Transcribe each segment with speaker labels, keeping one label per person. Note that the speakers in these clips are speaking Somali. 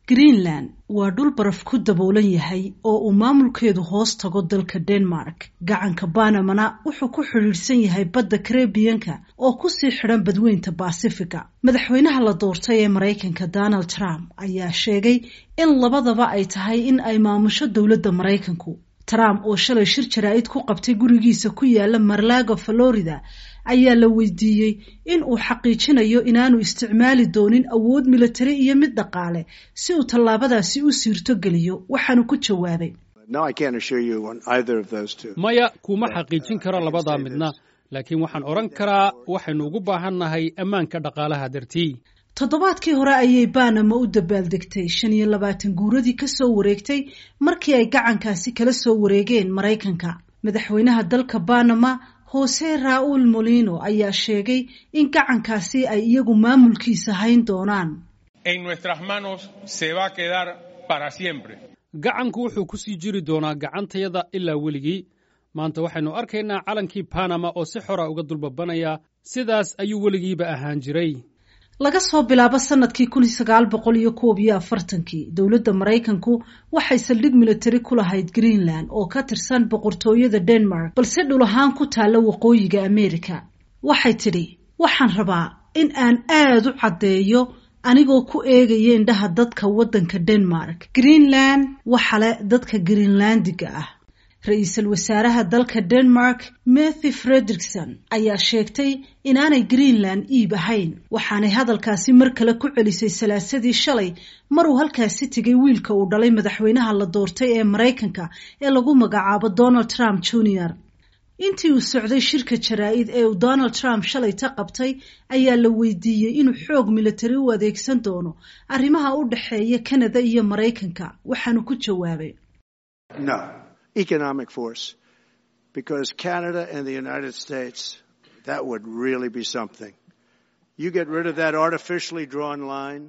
Speaker 1: greenland waa dhul baraf ku daboolan yahay oo uu maamulkeedu hoos tago dalka denmark gacanka banamana wuxuu ku xidhiidhsan yahay badda karebiyanka oo kusii xidhan badweynta basifiga madaxweynaha la doortay ee maraykanka donald trump ayaa sheegay in labadaba ay tahay in ay maamusho dowladda maraykanku trump oo shalay shir jaraa'id ku qabtay gurigiisa ku yaala marlago florida ayaa la weydiiyey in uu xaqiijinayo inaanu isticmaali doonin awood militari iyo mid dhaqaale si uu tallaabadaasi u siirtogeliyo waxaanu ku jawaabay
Speaker 2: maya kuma xaqiijin karo labadaa midna laakiin waxaan odhan karaa waxaynu ugu baahannahay ammaanka dhaqaalaha dartii
Speaker 1: toddobaadkii hore ayay banama u dabaaldegtay shan iyo labaatan guuradii kasoo wareegtay markii ay gacankaasi kala soo wareegeen maraykanka madaxweynaha dalka banama jose raul molino ayaa sheegay in gacankaasi ay iyagu maamulkiisa hayn doonaan
Speaker 2: gacanku wuxuu ku sii jiri doonaa gacantayada ilaa weligii maanta waxaynu arkaynaa calankii banama oo si xora uga dulbabanaya sidaas ayuu weligiiba ahaan jiray
Speaker 1: laga soo bilaabo sanadkii kun sagaal boqol iyo koob iyo afartankii dowladda maraykanku waxay saldhig militari ku lahayd greenland oo ka tirsan boqortooyada denmark balse dhul ahaan ku taalla waqooyiga america waxay tidhi waxaan rabaa in aan aada u caddeeyo anigoo ku eegaya indhaha dadka waddanka denmark greenland waxale dadka greenlandiga ah ra-iisul wasaaraha dalka denmark mathy frederikson ayaa sheegtay inaanay greenland iib ahayn waxaanay hadalkaasi mar kale ku celisay salaasadii shalay maruu halkaasi tegay wiilka uu dhalay madaxweynaha la doortay ee maraykanka ee lagu magacaabo donald trump junior intii uu socday shirka jaraa'id ee uu donald trump shalay ta qabtay ayaa la weydiiyey inuu xoog militari u adeegsan doono arrimaha u dhexeeya kanada iyo maraykanka waxaanu ku jawaabay
Speaker 3: economic force because Canada and the United States, that would really be something. You get rid of that artificially drawn line.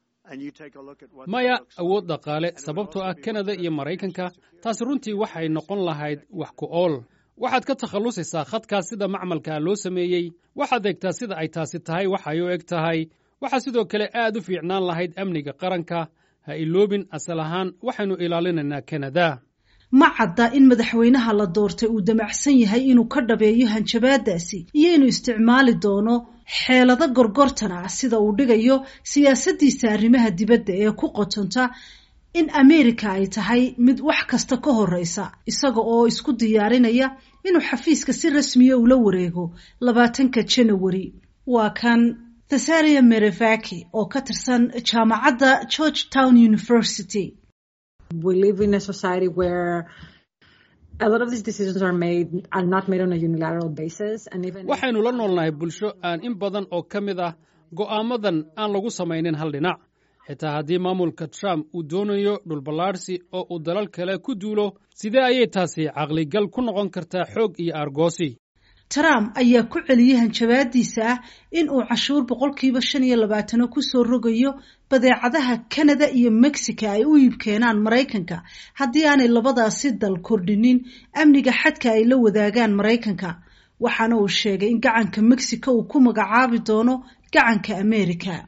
Speaker 2: maya awood dhaqaale sababtoo ah kanada iyo maraykanka taasi runtii waxay noqon lahayd wax ku ool waxaad ka takhallusaysaa khadkaas sida macmalkaa loo sameeyey waxaad eegtaa sida ay taasi tahay waxay u eg tahay waxaa sidoo kale aad u fiicnaan lahayd amniga qaranka ha iloobin asal ahaan waxaynu ilaalinaynaa kanada
Speaker 1: ma cadda in madaxweynaha la doortay uu damacsan yahay inuu ka dhabeeyo hanjabaadaasi iyo inuu isticmaali doono xeelado gorgortan ah sida uu dhigayo siyaasaddiisa arrimaha dibadda ee ku qotonta in ameerika ay tahay mid wax kasta ka horreysa isaga oo isku diyaarinaya inuu xafiiska si rasmiya ula wareego labaatanka janawari waa kan thesaria merevaki oo ka tirsan jaamacadda george town university
Speaker 4: we live in a society where a lot of these decisions are made are not made on a unilateral basis and even
Speaker 2: waxaynu la noolnahay bulsho aan in badan oo ka mid ah go'aamadan aan lagu samaynin hal dhinac xitaa haddii maamulka trump uu doonayo dhulballaadhsi oo uu dalal kale ku duulo sidee ayay taasi caqligal ku noqon kartaa xoog iyo aargoosi
Speaker 1: trump ayaa ku celiyey hanjabaadiisa ah in uu cashuur boqolkiiba shan iyo labaatano kusoo rogayo badeecadaha canada iyo mexico ay u iibkeenaan maraykanka haddii aanay labadaasi dal kordhinin amniga xadka ay la wadaagaan maraykanka waxaana uu sheegay in gacanka mexico uu ku magacaabi doono gacanka america